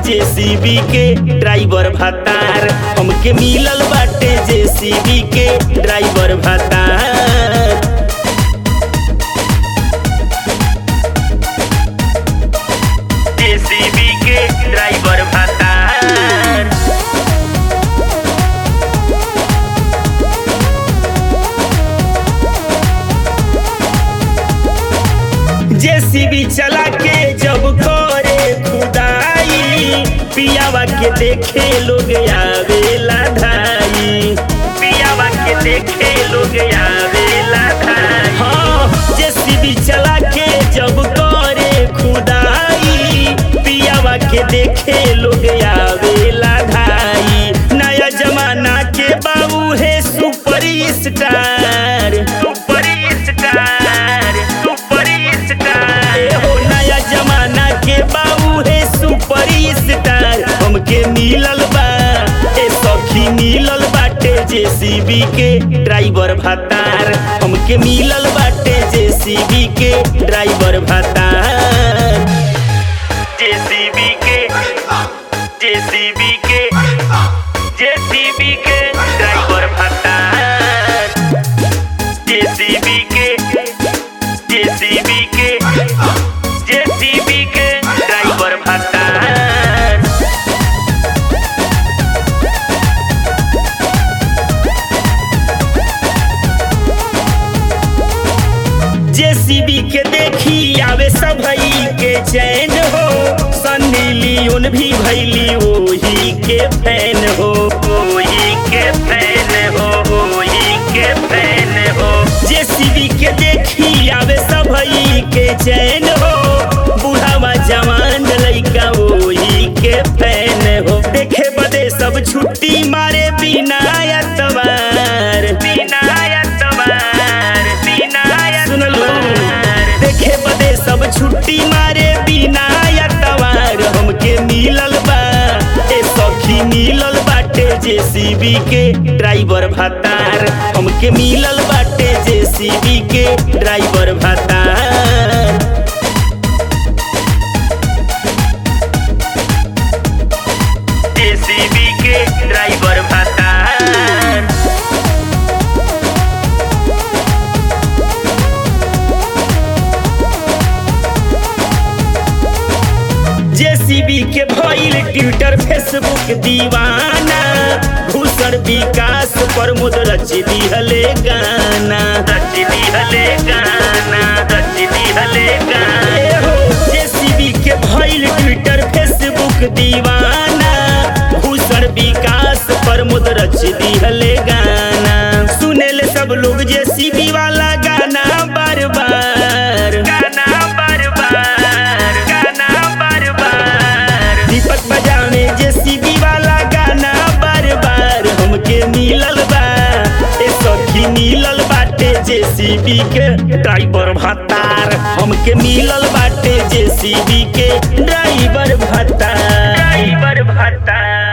JCB के driver भातार हमके मिलल बाटे जेसीबी के ड्राइवर भातार जेसीबी के ड्राइवर भातार जेसीबी चला के जब करे खुदाई पियावा के देखे लोग आवेला धाई पियावा के देखे लोग आवेला धाई हाँ जेसीबी चला के जब करे खुदाई पियावा के देखे लोग आवेला धाई नया जमाना के बाबू है super star super star super star हो नया जमाना के बाबू है सुपर स्टार हमके मिलल बा ए सखी मिलल बाटे जेसीबी के ड्राइवर भातार हमके मिलल बाटे जेसीबी के ड्राइवर भातार जेसीबी के जेसीबी के जेसीबी के ड्राइवर भातार जेसीबी के जेसीबी के जेसीबी के ड्राइवर भातार जेसीबी के देखी आवे सबई के चैन हो सन्नी लियोन भी भैली ओही के फैन हो ओही के फैन हो ओही के फैन हो जेसीबी के देखी आवे सबई के चैन हो बुढ़ावा जवान लइका ओही के फैन हो देखे बदे सब छुट्टी मारे बिना एतबार बिना एतबार बिना सुन लो देखे बदे सब छुट्टी मारे बिना एतबार हमके मिलल बा ए सखी मिलल बाटे जेसीबी के ड्राइवर भातार हमके मिलल बाटे जेसीबी के ड्राइवर भातार जेसीबी के ड्राइवर भातार जेसीबी के भइल ट्विटर फेसबुक दीवाना भूषण विकास प्रमोद रच दिहले गाना रच दिहले गाना रच दिहले गाना जेसीबी के भइल ट्विटर फेसबुक दीवाना भूषण विकास प्रमोद रच दिहले गाना सुनेले सब लोग जेसीबी वाला गाना बार बार गाना बार बार गाना बार बार दीपक बजाने जेसीबी वाला गाना बार बार हमके मिलल बा ए सखी मिलल बाटे जेसीबी के ड्राइवर भत्तार हमके मिलल बाटे जेसीबी के ड्राइवर भत्तार ड्राइवर भत्तार